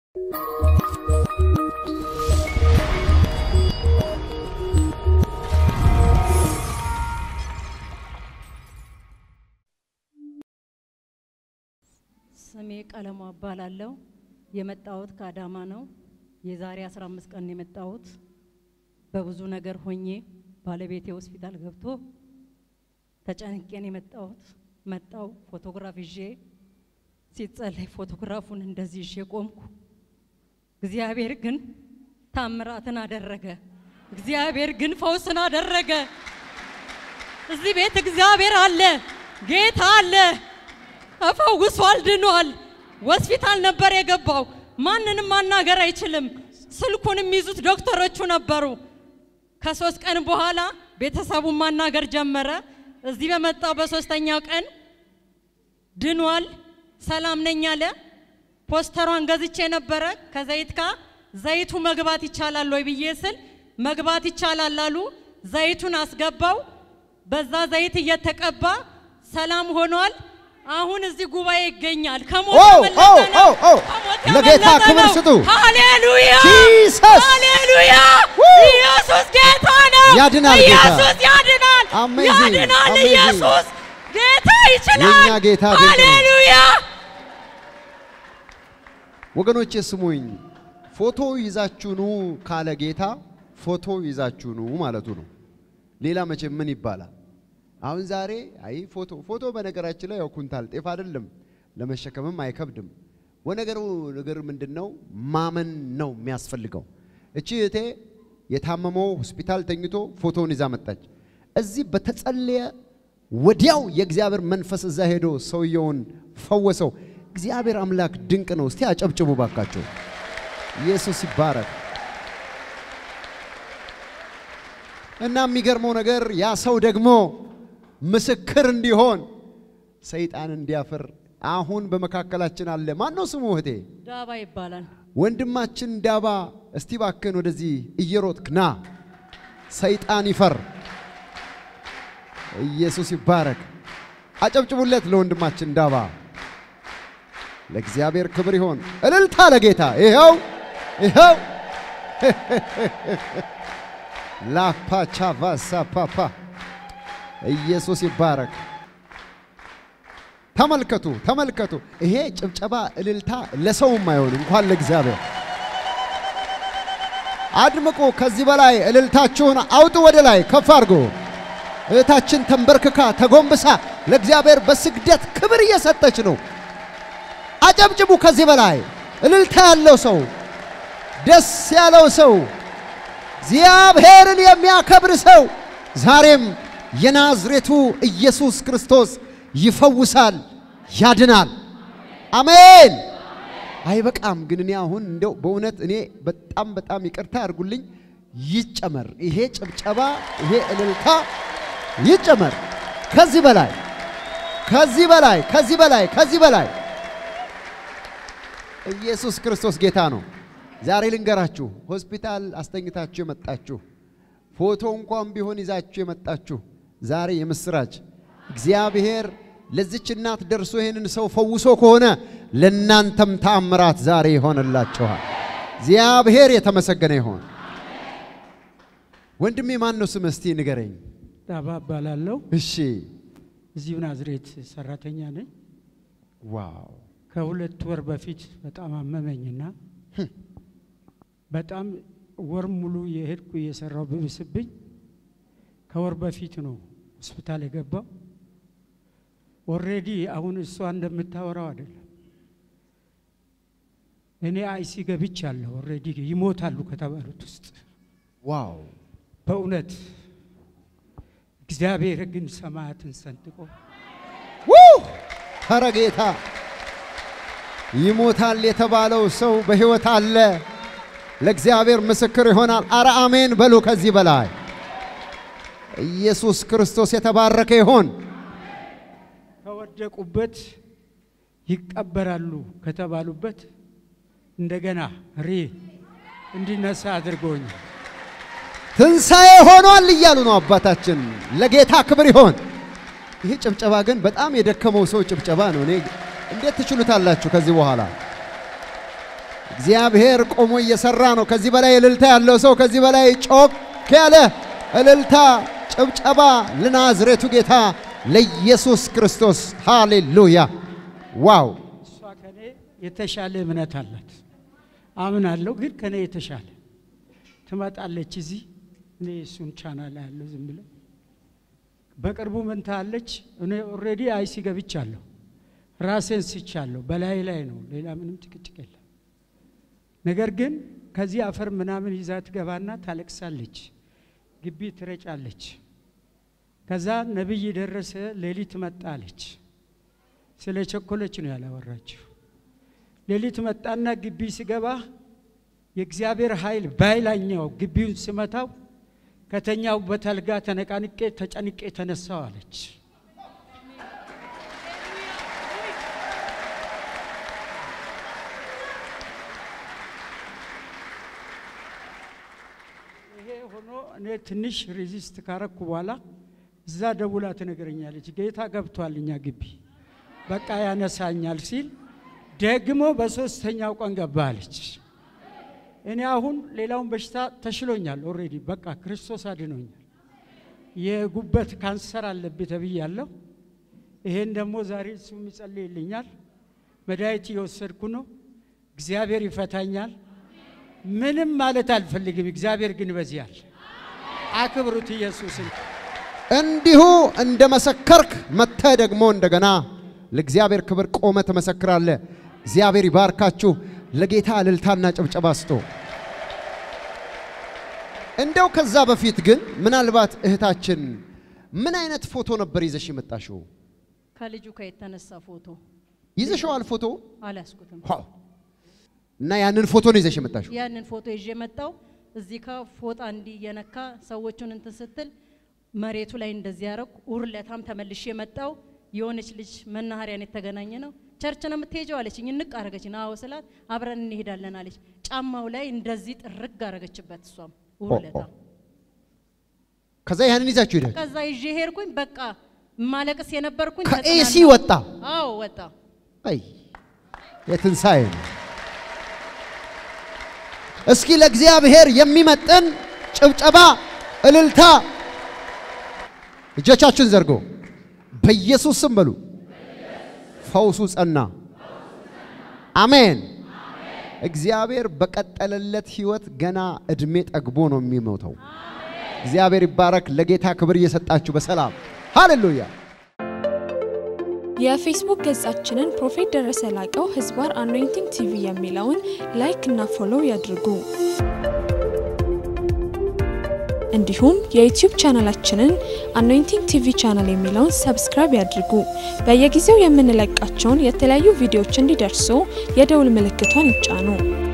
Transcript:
ስሜ ቀለሙ እባላለሁ። የመጣሁት ከአዳማ ነው። የዛሬ 15 ቀን ነው የመጣሁት። በብዙ ነገር ሆኜ ባለቤቴ ሆስፒታል ገብቶ ተጨንቄን የመጣሁት መጣው ፎቶግራፍ ይዤ ሲጸለይ ፎቶግራፉን እንደዚህ ይዤ ቆምኩ። እግዚአብሔር ግን ታምራትን አደረገ። እግዚአብሔር ግን ፈውስን አደረገ። እዚህ ቤት እግዚአብሔር አለ፣ ጌታ አለ። ተፈውሷል፣ ድኗል። ሆስፒታል ነበር የገባው። ማንንም ማናገር አይችልም። ስልኩን የሚይዙት ዶክተሮቹ ነበሩ። ከሶስት ቀን በኋላ ቤተሰቡን ማናገር ጀመረ። እዚህ በመጣው በሶስተኛው ቀን ድኗል፣ ሰላም ነኝ አለ። ፖስተሯን ገዝቼ ነበረ ከዘይት ጋር ዘይቱ መግባት ይቻላል ወይ ብዬ ስል መግባት ይቻላል አሉ። ዘይቱን አስገባው። በዛ ዘይት እየተቀባ ሰላም ሆኗል። አሁን እዚህ ጉባኤ ይገኛል። ከሞት ኦ ያመለጠ ኦ ነው። ኦ ኦ ከሞት ለጌታ ያመለጠ ክብር ነው። ስጡ። ሃሌሉያ ጂሰስ ሃሌሉያ! ው! ኢየሱስ ጌታ ነው። ያድናል ጌታ። ኢየሱስ ያድናል። Amazing, ያድናል። amazing። ኢየሱስ ጌታ ይችላል። የእኛ ጌታ ድንቅ ነው። ሃሌሉያ! ወገኖቼ ስሙኝ። ፎቶ ይዛችሁ ኑ ካለ ጌታ ፎቶ ይዛችሁ ኑ ማለቱ ነው። ሌላ መቼም ምን ይባላል? አሁን ዛሬ አይ ፎቶ ፎቶ በነገራችን ላይ ያው ኩንታል ጤፍ አይደለም፣ ለመሸከምም አይከብድም። ወነገሩ ነገር ምንድን ነው? ማመን ነው የሚያስፈልገው። እቺ እህቴ የታመመው ሆስፒታል ተኝቶ ፎቶውን ይዛ መጣች። እዚህ በተጸለየ ወዲያው የእግዚአብሔር መንፈስ እዛ ሄዶ ሰውየውን ፈወሰው። እግዚአብሔር አምላክ ድንቅ ነው። እስቲ አጨብጭቡ ባካቸው። ኢየሱስ ይባረክ። እና የሚገርመው ነገር ያ ሰው ደግሞ ምስክር እንዲሆን ሰይጣን እንዲያፍር አሁን በመካከላችን አለ። ማን ነው ስሙ እህቴ? ዳባ ይባላል። ወንድማችን ዳባ፣ እስቲ ባክን ወደዚህ እየሮጥክ ና፣ ሰይጣን ይፈር። ኢየሱስ ይባረክ። አጨብጭቡለት ለወንድማችን ዳባ። ለእግዚአብሔር ክብር ይሆን። እልልታ ለጌታ። ይኸው ይኸው ላፓቻቫሳፓፓ ኢየሱስ ይባረክ። ተመልከቱ ተመልከቱ። ይሄ ጭብጨባ እልልታ ለሰውም አይሆን እንኳን ለእግዚአብሔር። አድምቁ። ከዚህ በላይ እልልታችሁን አውጡ፣ ወደ ላይ ከፍ አድርጎ። እህታችን ተንበርክካ ተጎንብሳ ለእግዚአብሔር በስግደት ክብር እየሰጠች ነው። አጨብጭቡ። ከዚህ በላይ እልልታ ያለው ሰው፣ ደስ ያለው ሰው፣ እግዚአብሔርን የሚያከብር ሰው ዛሬም የናዝሬቱ ኢየሱስ ክርስቶስ ይፈውሳል፣ ያድናል። አሜን። አይበቃም ግን እኔ አሁን እንደው በእውነት እኔ በጣም በጣም ይቅርታ ያድርጉልኝ፣ ይጨመር ይሄ ጭብጨባ፣ ይሄ እልልታ ይጨመር። ከዚህ በላይ ከዚህ በላይ ከዚህ በላይ ከዚህ በላይ ኢየሱስ ክርስቶስ ጌታ ነው። ዛሬ ልንገራችሁ፣ ሆስፒታል አስተኝታችሁ የመጣችሁ ፎቶ እንኳን ቢሆን ይዛችሁ የመጣችሁ ዛሬ የምስራች እግዚአብሔር ለዚች እናት ደርሶ ይህንን ሰው ፈውሶ ከሆነ ለእናንተም ተአምራት ዛሬ ይሆንላችኋል። እግዚአብሔር የተመሰገነ ይሆን። ወንድሜ ማን ነው ስምህ? እስቲ ንገረኝ። ዳባ እባላለሁ። እሺ። እዚሁ ናዝሬት ሰራተኛ ነኝ። ዋው ከሁለት ወር በፊት በጣም አመመኝና በጣም ወር ሙሉ የሄድኩ እየሰራው ብብስብኝ ከወር በፊት ነው ሆስፒታል የገባው። ኦልሬዲ አሁን እሷ እንደምታወራው አይደለም። እኔ አይሲ ገብቻለሁ። ኦልሬዲ ይሞታሉ ከተባሉት ውስጥ ዋው በእውነት እግዚአብሔር ግን ሰማያትን ሰንጥቆ ው ኧረ ጌታ ይሞታል የተባለው ሰው በሕይወት አለ። ለእግዚአብሔር ምስክር ይሆናል። አረ አሜን በሉ። ከዚህ በላይ ኢየሱስ ክርስቶስ የተባረከ ይሆን። ከወደቁበት ይቀበራሉ ከተባሉበት እንደገና ሪ እንዲነሳ አድርጎኝ ትንሣኤ ሆኗል እያሉ ነው አባታችን። ለጌታ ክብር ይሆን። ይህ ጭብጨባ ግን በጣም የደከመው ሰው ጭብጨባ ነው። እኔ እንዴት ትችሉታላችሁ? ከዚህ በኋላ እግዚአብሔር ቆሞ እየሰራ ነው። ከዚህ በላይ እልልታ ያለው ሰው ከዚህ በላይ ጮክ ያለ እልልታ፣ ጭብጨባ ለናዝሬቱ ጌታ ለኢየሱስ ክርስቶስ ሃሌሉያ! ዋው! እሷ ከኔ የተሻለ እምነት አላት አምናለሁ። ግን ከኔ የተሻለ ትመጣለች እዚህ እኔ እሱን ቻናል ያለው ዝም ብለው በቅርቡ ምን ታለች? እኔ ኦልሬዲ አይሲ ገብቻለሁ፣ ራሴን ስቻለሁ። በላይ ላይ ነው፣ ሌላ ምንም ጭቅጭቅ የለም። ነገር ግን ከዚህ አፈር ምናምን ይዛ ትገባና ታለቅሳለች፣ ግቢ ትረጫለች። ከዛ ነቢይ ደረሰ ሌሊት መጣለች። ስለ ቸኮለች ነው ያላወራችው። ሌሊት መጣና ግቢ ስገባ የእግዚአብሔር ኃይል ባይላኛው ግቢውን ስመታው ከተኛውበት አልጋ ተነቃንቄ ተጨንቄ ተነሳው አለች። ይሄ ሆኖ እኔ ትንሽ ሬዚስት ካረኩ በኋላ እዛ ደውላ ትነግረኛለች፣ ጌታ ገብቷል እኛ ግቢ በቃ ያነሳኛል ሲል ደግሞ በሶስተኛው ቀን ገባ አለች። እኔ አሁን ሌላውን በሽታ ተሽሎኛል። ኦልሬዲ በቃ ክርስቶስ አድኖኛል። የጉበት ካንሰር አለብኝ ተብያለሁ። ይሄን ደግሞ ዛሬ እሱ ይጸልይልኛል። መድኃኒት እየወሰድኩ ነው። እግዚአብሔር ይፈታኛል። ምንም ማለት አልፈልግም። እግዚአብሔር ግን በዚያል አክብሩት ኢየሱስን። እንዲሁ እንደ መሰከርክ መጥተህ ደግሞ እንደገና ለእግዚአብሔር ክብር ቆመ ትመሰክራለህ። እግዚአብሔር ይባርካችሁ። ለጌታ እልልታና ጭብጨባ ስጡ። እንደው ከዛ በፊት ግን ምናልባት እህታችን ምን አይነት ፎቶ ነበር ይዘሽ የመጣሽው? ከልጁ ከየተነሳ ፎቶ ይዘሽዋል ፎቶ አልያዝኩትም። ዋው! እና ያንን ፎቶ ነው ይዘሽ የመጣሽው? ያንን ፎቶ ይዤ መጣው። እዚህ ከፎጣ እንዲህ እየነካ ሰዎቹን እንትን ስትል መሬቱ ላይ እንደዚህ ያረኩ። ውርለታም ተመልሼ መጣው። የሆነች ልጅ መናኸሪያን የተገናኘ ነው። ቸርች ነው የምትሄጀው አለችኝ። እንቅ አረገችኝ። አዎ ስላት አብረን እንሄዳለን አለች። ጫማው ላይ እንደዚህ ጥርግ አረገችበት። እሷም ውርለታ ከዛ ያንን ይዛችሁ ሄዳችሁ ከዛ ይዤ ሄድኩኝ። በቃ ማለቅስ የነበርኩኝ ከኤሲ ተጽናናሁ። ወጣ። አዎ ወጣ። አይ የትንሣኤ ነው። እስኪ ለእግዚአብሔር የሚመጥን ጭብጨባ፣ እልልታ እጆቻችሁን ዘርጎ በኢየሱስ ስም በሉ። ፈውሱ ጸና። አሜን። እግዚአብሔር በቀጠለለት ህይወት ገና እድሜ ጠግቦ ነው የሚሞተው። እግዚአብሔር ይባረክ። ለጌታ ክብር እየሰጣችሁ በሰላም ሃሌሉያ። የፌስቡክ ገጻችንን ፕሮፌት ደረሰ ላቀው ህዝባር አኖይንቲንግ ቲቪ የሚለውን ላይክ እና ፎሎው ያድርጉ። እንዲሁም የዩቲዩብ ቻናላችንን አኖይንቲንግ ቲቪ ቻናል የሚለውን ሰብስክራይብ ያድርጉ። በየጊዜው የምንለቃቸውን የተለያዩ ቪዲዮዎች እንዲደርሱ የደውል ምልክቷን ይጫኑ።